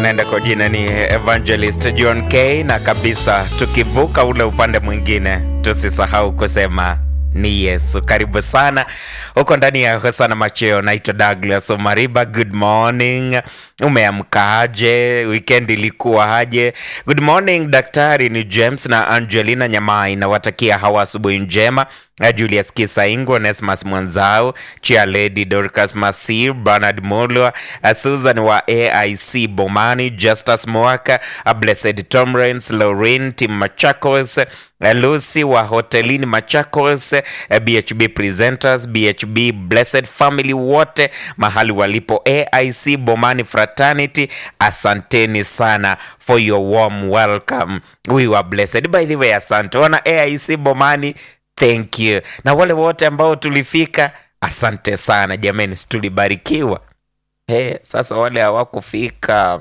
anaenda kwa jina ni Evangelist John K, na kabisa tukivuka ule upande mwingine, tusisahau kusema ni Yesu. Karibu sana huko ndani ya Hosana Macheo. Naitwa Douglas Omariba. Good morning, umeamkaje? Weekend ilikuwa aje? Good morning daktari, ni James na Angelina Nyamai, nawatakia hawa asubuhi njema. Julius Kisaingo, Onesmus Mwanzao, Chia Lady Dorcas Masir, Bernard Mulwa, Susan wa AIC Bomani, Justus Mwaka, Blessed Tomrens, Lauren Tim Machakos, Lucy wa hotelini Machakos, BHB Presenters, BHB Blessed Family wote mahali walipo AIC Bomani Fraternity, asanteni sana for your warm welcome. We were blessed. By the way, asante wana AIC Bomani, thank you. Na wale wote ambao tulifika, asante sana jameni, tulibarikiwa. Hey, sasa wale hawakufika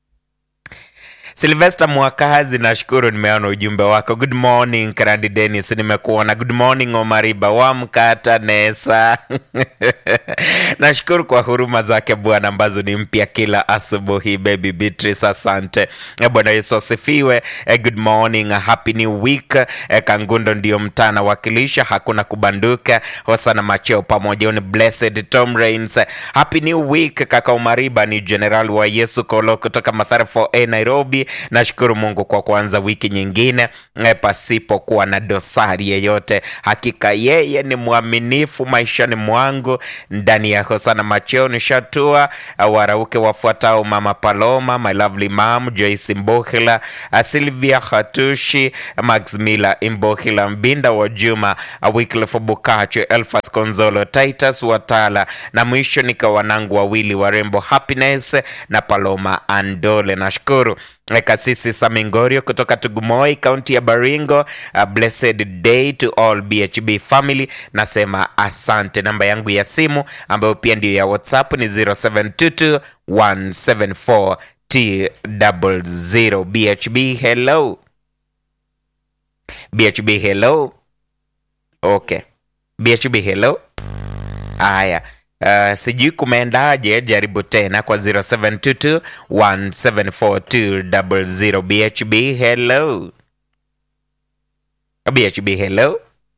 Silvester Mwakazi, nashukuru nimeona ujumbe wako. Good morning Karandi Dennis, nimekuona. Good morning Omariba wa Mkata Nesa nashukuru kwa huruma zake Bwana ambazo ni mpya kila asubuhi. Baby Beatrice, asante. Eh, Bwana Yesu asifiwe. Eh, Good morning, happy new week. Eh, Kangundo ndio mtaa nawakilisha, hakuna kubanduka. Hosana Macheo pamoja ni Blessed Tom Rains. Happy new week kaka Omariba, ni General wa Yesu Kolo kutoka Mathare 4A Nairobi. Nashukuru Mungu kwa kuanza wiki nyingine eh, pasipokuwa na dosari yeyote. Hakika yeye ni mwaminifu maishani mwangu. Ndani ya Hosana Macheo nishatua uh, warauke wafuatao: Mama Paloma, my lovely mom Joyce Mbohila, uh, Sylvia Hatushi, Max Miller Mbohila, Mbinda wa Juma, uh, Wycliffe Bukacho, Elfas Konzolo, Titus Watala na mwisho nika wanangu wawili warembo Happiness na Paloma Andole. Nashukuru Eh, Kasisi Samingorio kutoka Tugumoi, kaunti ya Baringo. A blessed day to all BHB family. Nasema asante. Namba yangu ya simu ambayo pia ndiyo ya WhatsApp ni 0722 174 T00. BHB hello. BHB hello. Okay. BHB hello. Haya. Uh, sijui kumeendaje, jaribu tena kwa 0722 174 BHB hello. BHB hello.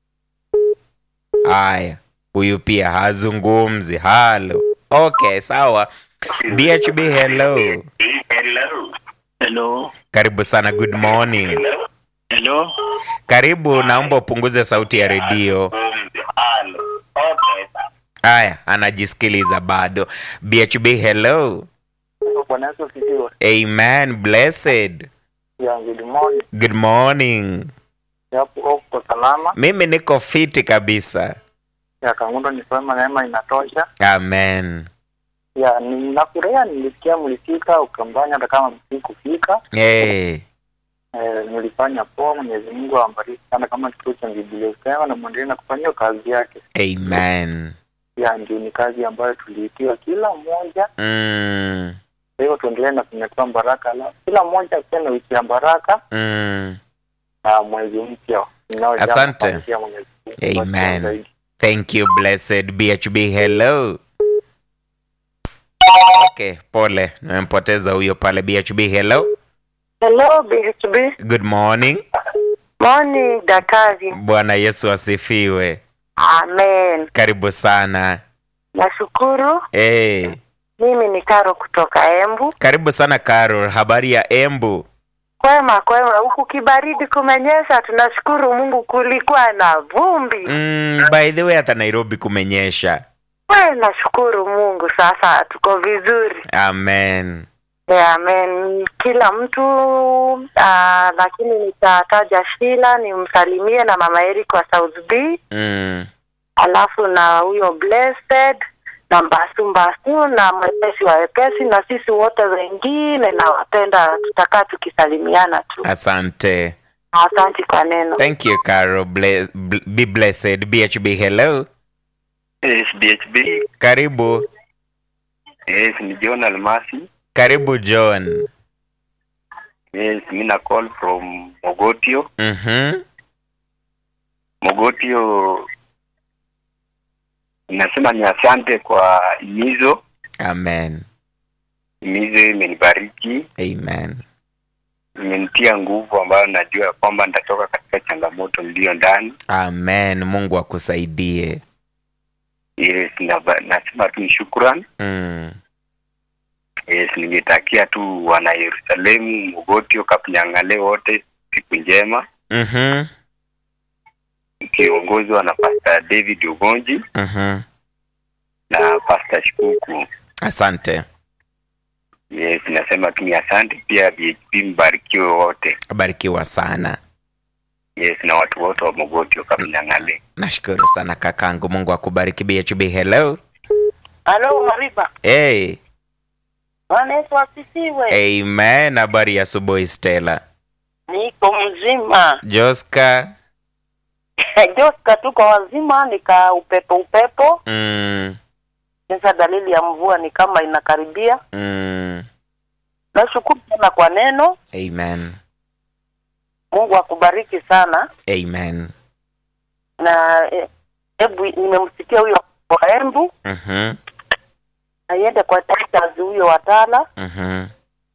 Haya, huyu pia hazungumzi. Halo. Okay, sawa. BHB hello. Hello. Karibu sana, good morning. Hello. Karibu, naomba upunguze sauti ya redio. Haya, anajisikiliza bado. BHB hello. Bwana Yesu asifiwe. Amen, blessed. Ya good morning. Good morning. Yapo uko salama. Mimi niko fiti kabisa. Ya Kangundo ni kwema, neema inatosha. Amen. Ya ninafurahia nilisikia mlifika Ukambani hata kama msikufika. Hey. Eh, nilifanya poa. Mwenyezi Mungu awabariki sana kama kituo cha Biblia usema na mwendelee na kufanya hiyo kazi yake. Amen. Ya ndio ni kazi ambayo tuliitiwa kila mmoja. Mm. Kwa hiyo tuendelee na kunyakua baraka la kila mmoja akiwa na wiki ya baraka Mm. na mwezi mpya unaojaa Asante. mafanikio ya Mwenyezi Mungu. Amen. Zaidi. Thank you blessed BHB hello. Okay, pole. Nimempoteza huyo pale BHB hello. Hello BHB. Good morning. Morning daktari. Bwana Yesu asifiwe. Amen. Karibu sana. Nashukuru. Hey. Mimi ni Karo kutoka Embu. Karibu sana Carol. Habari ya Embu? Kwema kwema, huku kibaridi kumenyesha. Tunashukuru Mungu, kulikuwa na vumbi. Mm, by the way hata Nairobi kumenyesha. We, nashukuru Mungu, sasa tuko vizuri. Amen. Yeah, amen. Kila mtu uh, lakini nitataja Shila nimsalimie na mama Eric wa South B, Mm. alafu na huyo Blessed na Mbasu Mbasu na mwepesi wa wepesi na sisi wote wengine nawapenda, tutakaa tukisalimiana tu. Asante. Asante kwa neno. Thank you Carol. Bless, bl- be blessed. BHB hello. Yes, BHB. Karibu. Yes, ni John Almasi. Karibu John. Yes, mi na call from Mogotio. Mhm. Mogotio nasema ni asante kwa imizo Amen. mizo imenibariki, Amen. imenitia nguvu ambayo najua ya kwamba nitatoka katika changamoto niliyo ndani. Amen. Mungu akusaidie. Yes, naba- nasema tu ni shukrani. Mm. Yes, ningetakia tu wana Yerusalemu, Mogotio, Kapinyang'ale wote siku njema, Mhm. ikiongozwa na Pastor David Ugonji Mhm. na Pastor Shikuku. Asante. Yes, nasema tu ni asante. Pia BHP mbarikiwe wote. Barikiwa sana. Yes, na watu wote wa Mogotio, Kapinyang'ale. Nashukuru sana kakangu. Mungu akubariki. BHB, hello. Halo Mariba, Hey. Bwana Yesu asifiwe. Amen. Habari ya asubuhi Stella. Niko mzima. Joska. Joska, tuko wazima, nika upepo upepo. Mm. Sasa dalili ya mvua ni kama inakaribia. Mm. Nashukuru sana kwa neno. Amen. Mungu akubariki sana. Amen. Na eh, hebu nimemsikia huyo wa Embu Mhm. na iende kwa Titus huyo watala Mhm.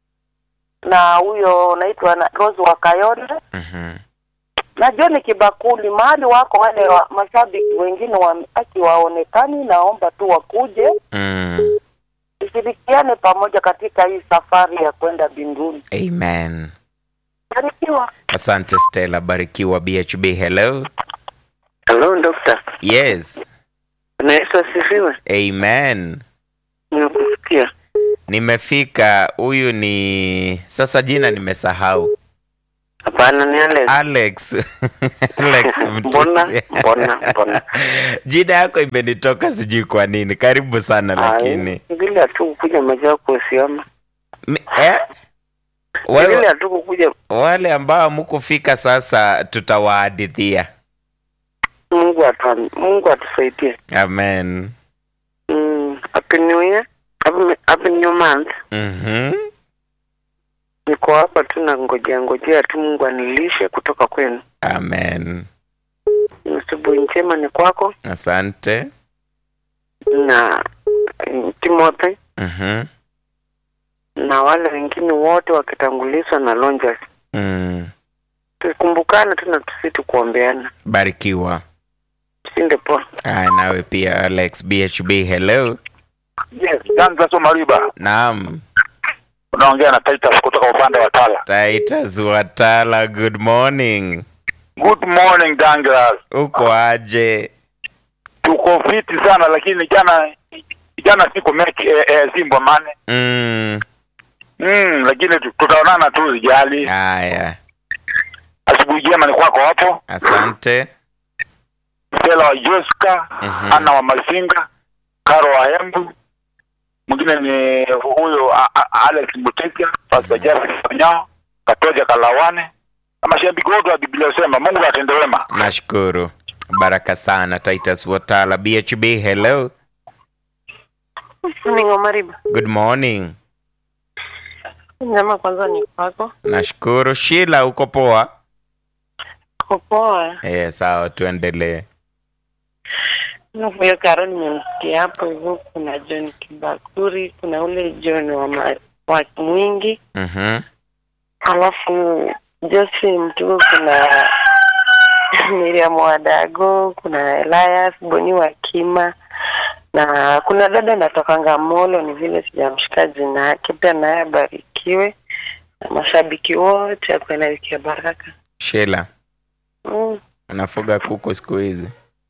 na huyo naitwa na Rose wa Kayonde Mhm. na John Kibakuli, mahali wako wale wa, mashabiki wengine wa aki waonekani, naomba tu wakuje Mm. tushirikiane pamoja katika hii safari ya kwenda mbinguni. Amen. Barikiwa. Asante Stella, barikiwa. BHB, hello. Hello, doctor. Yes. Bwana Yesu asifiwe. Amen. Nimekusikia. Nimefika. Huyu ni sasa, jina nimesahau. Hapana, ni Alex. Alex. Alex Mbona, Mtusi. mbona, mbona. Jina yako imenitoka sijui kwa nini. Karibu sana lakini. Ai, Vile tu kukuja maji yako usiama. Mi- eh? Vile Wewe, tu kukuja wale ambao hamkufika sasa tutawahadithia. Mungu atu Mungu atusaidie. Amen. Mm, happy new year. Happy, happy new month. Mhm. Niko hapa tu na ngojea ngojea tu Mungu anilishe kutoka kwenu. Amen. Asubuhi njema ni kwako Asante. na mm, Timothy Mhm. na wale wengine wote wakitangulizwa na Lonjas. Mm. Tukumbukane tu na tusitu kuombeana. Barikiwa. Sinde poa. Aya, nawe pia Alex BHB, hello. Yes, Janza Mariba. Naam. Unaongea na Titus kutoka upande wa Tala. Titus Watala, good morning. Good morning Douglas. Uko aje? Tuko fiti sana lakini jana jana siku mechi eh, eh, Simba mane. Mm. Mm, lakini tu- tutaonana tu zijali. Aya, Asubuhi njema ni kwako hapo. asante. Stella wa Joska, Mhm. Anna wa Masinga, Karo wa Embu. Mwingine ni huyo a- a- Alex Mutesia, Pastor Jeffrey Nyao, Katoja Kalawane. Na mashabiki wote wa Biblia usema Mungu atende wema. Nashukuru. Baraka sana Titus Watala BHB, hello. Ningo Mariba. Good morning. Nyama kwanza ni kwako. Nashukuru. Sheila, uko poa? Poa. Eh, sawa, tuendelee. Na huyo Karo nimemsikia hapo hivyo, kuna John Kibakuri, kuna ule John wa, ma, wa Mwingi, Mhm. alafu Josephine Mtuku, kuna Miriam Wadago, kuna Elias Boni wa Kima na kuna dada natokanga Molo, ni vile sijamshika jina yake, pia naye abarikiwe na mashabiki wote akuwe na wiki ya baraka. Sheila, Mm. unafuga kuku siku hizi?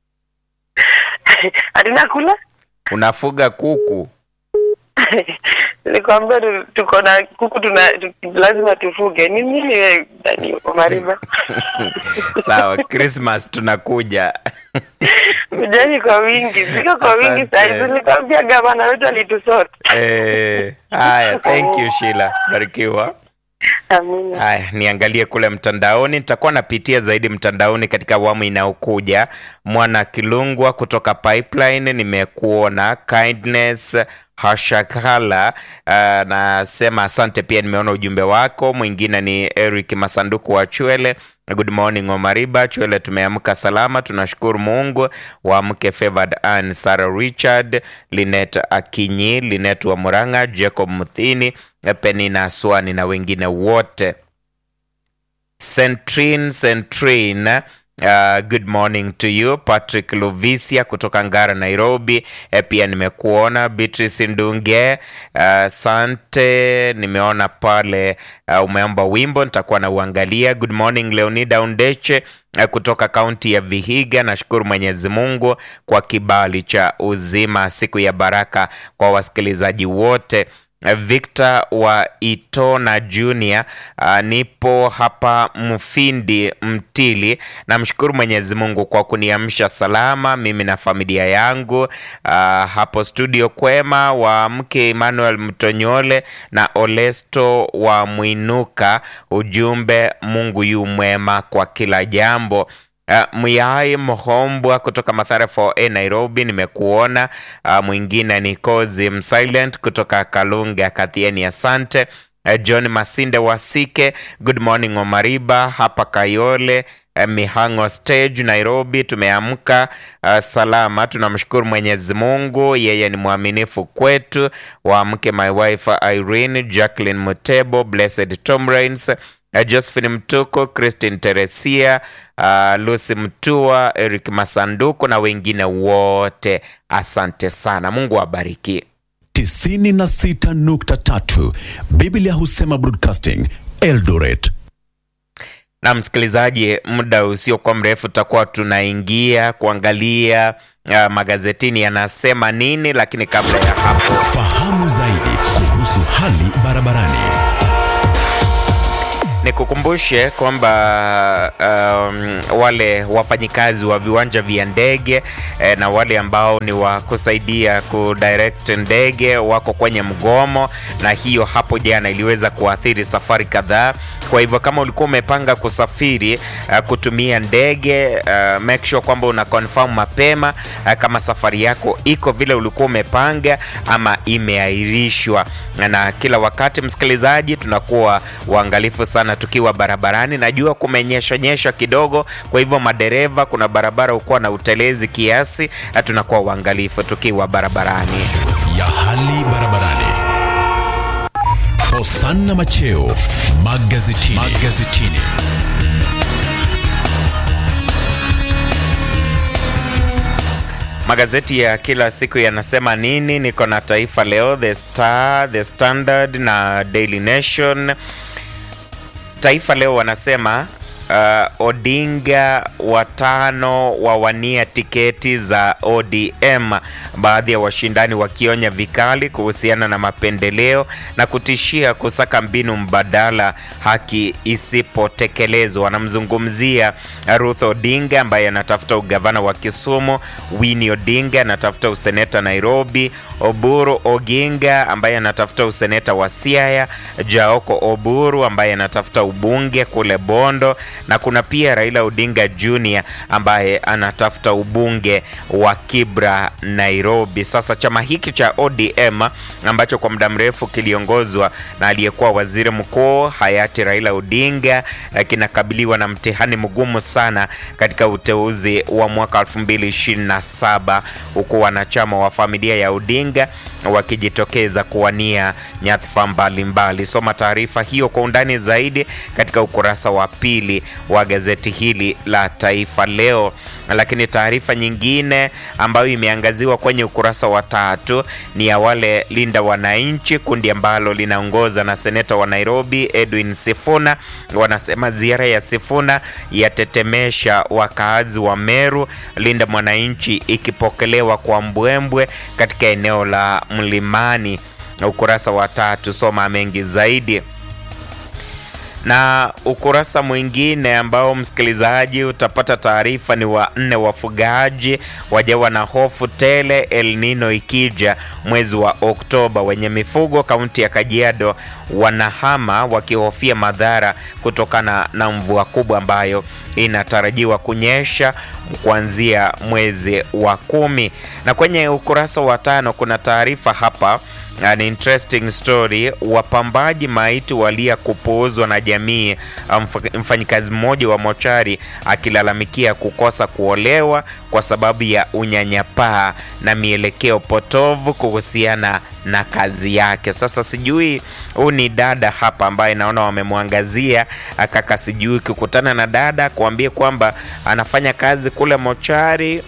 Ati nakula Unafuga kuku? nilikwambia tu- tuko na kuku tuna tu- lazima tufuge ni nini wewe Dani Omariba Sawa, Christmas tunakuja. kujani kwa wingi siko kwa wingi Asante. saizi nilikwambia gavana wetu alitusota Eh, haya, thank you Sheila. Barikiwa. amina Haya, niangalie kule mtandaoni. Nitakuwa napitia zaidi mtandaoni katika awamu inayokuja. Mwana Kilungwa kutoka Pipeline, nimekuona. Kindness Hashakala uh, nasema asante pia, nimeona ujumbe wako. Mwingine ni Eric Masanduku wa Chwele Good morning Omariba Chwele, tumeamka salama, tunashukuru Mungu. Waamke Favored Ann, Sarah Richard, Linet Akinyi, Linet wa Muranga, Jacob Muthini, Penina Aswani na wengine wote. Centrin Centrin Uh, good morning to you Patrick Lovisia kutoka Ngara Nairobi. E, pia nimekuona Beatrice Ndunge. Asante, uh, nimeona pale uh, umeomba wimbo nitakuwa na uangalia. Good morning Leonida Undeche uh, kutoka kaunti ya Vihiga. Nashukuru Mwenyezi Mungu kwa kibali cha uzima, siku ya baraka kwa wasikilizaji wote. Victor wa Itona Junior, uh, nipo hapa Mfindi Mtili. Namshukuru Mwenyezi Mungu kwa kuniamsha salama mimi na familia yangu. Uh, hapo studio kwema wa mke Emmanuel Mtonyole na Olesto wa Mwinuka. Ujumbe, Mungu yu mwema kwa kila jambo. Uh, Muyai Mhombwa kutoka Mathare 4A Nairobi, nimekuona. Uh, mwingine ni Kozi Msilent kutoka Kalunga Kathieni, asante. Uh, John Masinde Wasike, good morning Omariba hapa Kayole uh, Mihango stage Nairobi, tumeamka uh, salama, tunamshukuru Mwenyezi Mungu, yeye ni mwaminifu kwetu. Waamke my wife Irene Jacqueline Mutebo, Blessed Tom Rains Uh, Josephine Mtuko, Christine Teresia, uh, Lucy Mtua, Eric Masanduku na wengine wote, asante sana. Mungu awabariki. 96.3 Biblia husema Broadcasting Eldoret. Na msikilizaji, muda usiokuwa mrefu tutakuwa tunaingia kuangalia uh, magazetini yanasema nini, lakini kabla ya hapo Fahamu zaidi kuhusu hali barabarani. Nikukumbushe kwamba um, wale wafanyikazi wa viwanja vya ndege eh, na wale ambao ni wa kusaidia kudirect ndege wako kwenye mgomo, na hiyo hapo jana iliweza kuathiri safari kadhaa. Kwa hivyo kama ulikuwa umepanga kusafiri uh, kutumia ndege uh, make sure kwamba una confirm mapema uh, kama safari yako iko vile ulikuwa umepanga ama imeahirishwa. Na kila wakati msikilizaji, tunakuwa waangalifu sana tukiwa barabarani. Najua kumenyesha nyesha kidogo, kwa hivyo madereva, kuna barabara ukuwa na utelezi kiasi, na tunakuwa uangalifu tukiwa barabarani. ya hali barabarani. Hosanna Macheo magazetini. magazetini. Magazeti ya kila siku yanasema nini? Niko na Taifa Leo, The Star, The Standard na Daily Nation. Taifa Leo wanasema uh, Odinga watano wawania tiketi za ODM, baadhi ya washindani wakionya vikali kuhusiana na mapendeleo na kutishia kusaka mbinu mbadala haki isipotekelezwa. Wanamzungumzia Ruth Odinga ambaye anatafuta ugavana wa Kisumu, Winnie Odinga anatafuta useneta Nairobi, Oburu Oginga ambaye anatafuta useneta wa Siaya, Jaoko Oburu ambaye anatafuta ubunge kule Bondo, na kuna pia Raila Odinga Jr ambaye anatafuta ubunge wa Kibra Nairobi. Sasa chama hiki cha ODM ambacho kwa muda mrefu kiliongozwa na aliyekuwa waziri mkuu hayati Raila Odinga eh, kinakabiliwa na mtihani mgumu sana katika uteuzi wa mwaka 2027 huku wanachama wa familia ya Odinga wakijitokeza kuwania nyadhifa mbalimbali. Soma taarifa hiyo kwa undani zaidi katika ukurasa wa pili wa gazeti hili la Taifa Leo. Lakini taarifa nyingine ambayo imeangaziwa kwenye ukurasa wa tatu ni ya wale Linda Wananchi, kundi ambalo linaongoza na seneta wa Nairobi Edwin Sifuna. Wanasema ziara ya Sifuna yatetemesha wakaazi wa Meru, Linda Mwananchi ikipokelewa kwa mbwembwe katika eneo la Mlimani. Ukurasa wa tatu, soma mengi zaidi na ukurasa mwingine ambao msikilizaji utapata taarifa ni wa nne, wafugaji wajawa na hofu tele El Nino ikija mwezi wa Oktoba. Wenye mifugo kaunti ya Kajiado wanahama wakihofia madhara kutokana na mvua kubwa ambayo inatarajiwa kunyesha kuanzia mwezi wa kumi. Na kwenye ukurasa wa tano kuna taarifa hapa an interesting story. Wapambaji maiti walia kupuuzwa na jamii, mf- mfanyikazi mmoja wa mochari akilalamikia kukosa kuolewa kwa sababu ya unyanyapaa na mielekeo potovu kuhusiana na kazi yake. Sasa sijui huu ni dada hapa ambaye naona wamemwangazia kaka, sijui ukikutana na dada kuambia kwamba anafanya kazi kule mochari,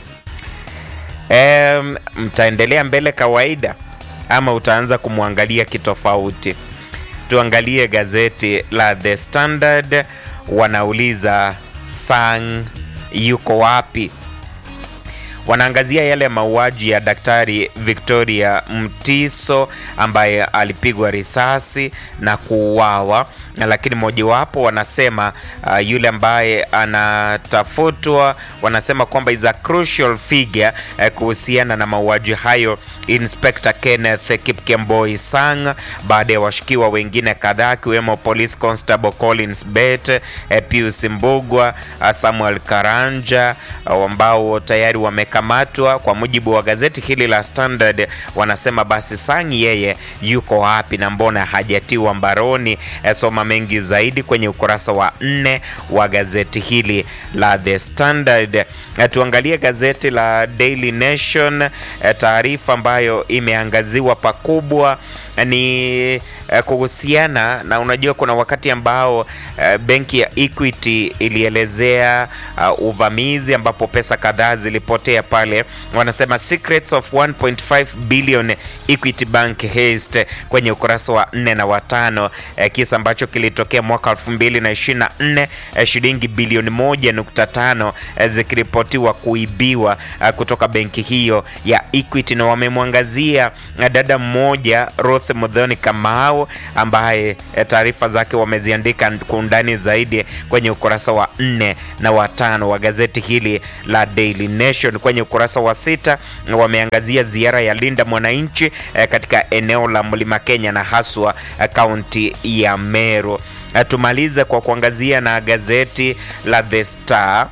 em, mtaendelea mbele kawaida ama utaanza kumwangalia kitofauti. Tuangalie gazeti la The Standard, wanauliza Sang yuko wapi? Wanaangazia yale mauaji ya Daktari Victoria Mtiso ambaye alipigwa risasi na kuuawa, lakini mojawapo wanasema uh, yule ambaye anatafutwa wanasema kwamba is a crucial figure uh, kuhusiana na mauaji hayo Inspector Kenneth Kipkemboi Sang, baada ya washukiwa wengine kadhaa akiwemo Police Constable Collins Bet, eh, Pius Mbugwa, eh, Samuel Karanja eh, ambao tayari wamekamatwa. Kwa mujibu wa gazeti hili la Standard, wanasema basi Sang yeye yuko wapi na mbona hajatiwa mbaroni? Eh, Soma mengi zaidi kwenye ukurasa wa nne wa gazeti hili la The Standard. Eh, Tuangalie gazeti la Daily Nation, eh, taarifa ambayo imeangaziwa pakubwa ni eh, kuhusiana na, unajua kuna wakati ambao eh, benki ya Equity ilielezea uh, uvamizi ambapo pesa kadhaa zilipotea pale. Wanasema secrets of 1.5 billion Equity Bank heist kwenye ukurasa wa 4 na watano, eh, kisa ambacho kilitokea mwaka 2024 eh, shilingi bilioni 1.5 eh, zikiripotiwa kuibiwa eh, kutoka benki hiyo ya Equity, na wamemwangazia eh, dada mmoja Ruth Muthoni Kamau ambaye eh, taarifa zake wameziandika kwa undani zaidi kwenye ukurasa wa nne na watano wa gazeti hili la Daily Nation. Kwenye ukurasa wa sita wameangazia ziara ya Linda Mwananchi eh, katika eneo la Mlima Kenya na haswa eh, kaunti ya Meru. Eh, Tumalize kwa kuangazia na gazeti la The Star.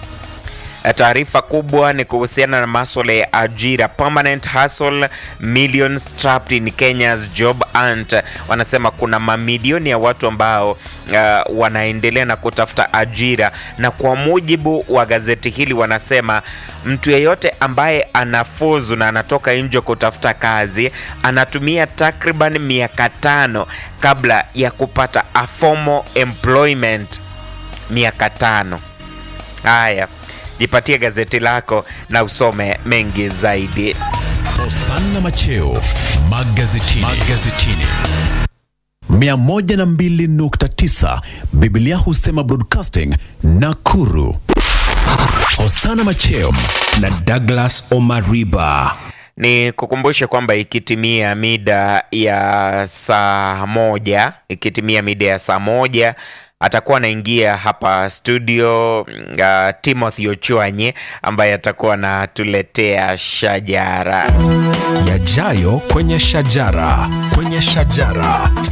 Taarifa kubwa ni kuhusiana na maswala ya ajira, permanent hustle millions trapped in Kenya's job hunt. Wanasema kuna mamilioni ya watu ambao uh, wanaendelea na kutafuta ajira, na kwa mujibu wa gazeti hili wanasema mtu yeyote ambaye anafuzu na anatoka nje kutafuta kazi anatumia takriban miaka tano kabla ya kupata a formal employment. Miaka tano. Haya, jipatie gazeti lako na usome mengi zaidi. Hosanna Macheo magazetini. magazetini. 102.9 Biblia husema broadcasting Nakuru. Hosanna Macheo na Douglas Omariba. Ni kukumbushe kwamba ikitimia mida ya saa moja ikitimia mida ya saa moja atakuwa anaingia hapa studio uh, Timothy Ochwanyi ambaye atakuwa anatuletea shajara. Yajayo kwenye shajara, kwenye shajara.